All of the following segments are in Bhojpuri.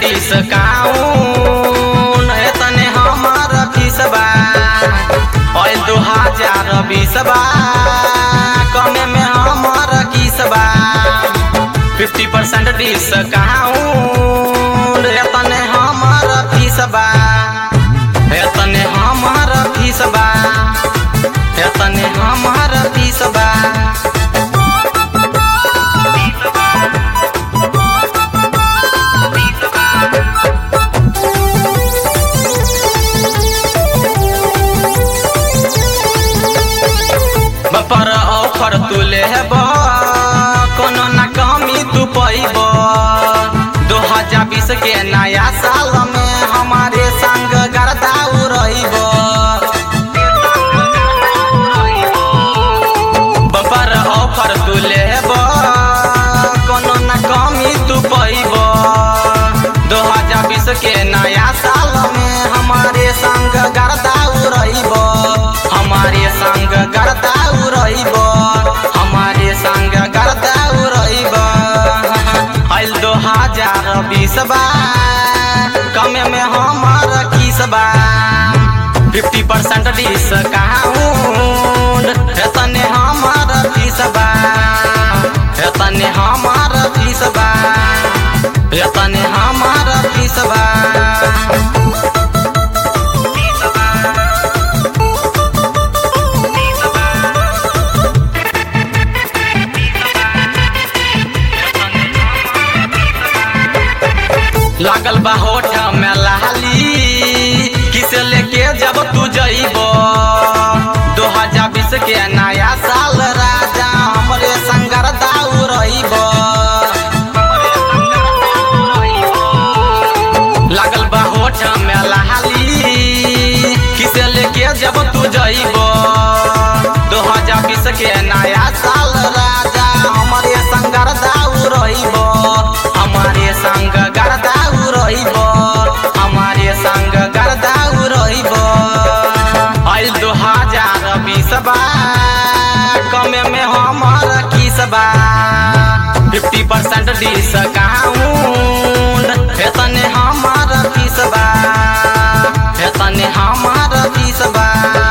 डिस्काउंट तने हमार फीसबा ऑयल दो हजार बीसबा कमे में हमार किसबा फिफ्टी परसेंट डिस्काउंट तने हमार फीसबा तने हमार फीसबा तने हमार फीसबा पर ऑफर तू लेब कोनो ना कमी तू पैब दो हजार बीस के नया साल में हमारे संग गरदाऊ रहीब बपर ऑफर तू लेब कोनो ना कमी तू पैब दो हजार बीस के नया साल में हमारे संग गरदाऊ रहीब हमारे संग गरदाऊ रहीब हमारे संग गरदाऊ रहीब आइल दो हजार बीसबा कमे में हमार किसबा फिफ्टी परसेंट डिस्काउंट तने हमार फीसबा तने हमार फीसबा तने हमार फीसबा लागल बा होठ में लाली किसे लेके जब तू जइब दो हजार बीस के नया साल राजा हमरे संगर दाऊ रहीब लागल बा होठ में लाली किसे लेके जब तू जइब दो हजार बीस के नया साल राजा हमरे संगर दाऊ रहीब हमारे संग गरदाऊ रहीब हमारे संग गरदाऊ रहीब आइल दो हजार बीसबा कमे में हमार किसबा फिफ्टी परसेंट डिस्काउंट तने हमार फीसबा तने हमार फीसबा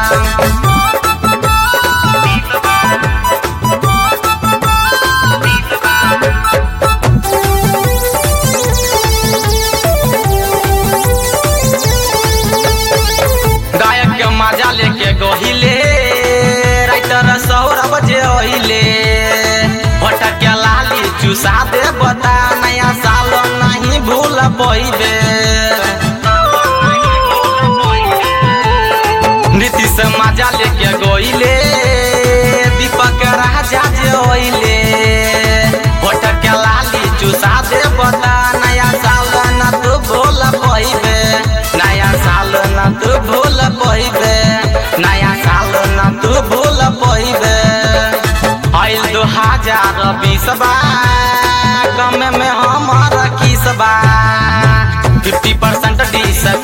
गायक के मजा लेके गोहिले राइटर सौरभ जे ओहिले भटक के लाली चुसा दे बता नया साल नहीं भूल पइबे नीतीश मजा लेके गोइले दीपक राजा जे ओइले भटक के लाली चुसा दे बता नया साल न तू भूल पइबे नया साल न तू भूल पइबे नया साल न तू भूल पइबे आइल दो हजार बीसबा कमे में हमार किसबा फिफ्टी परसेंट डिस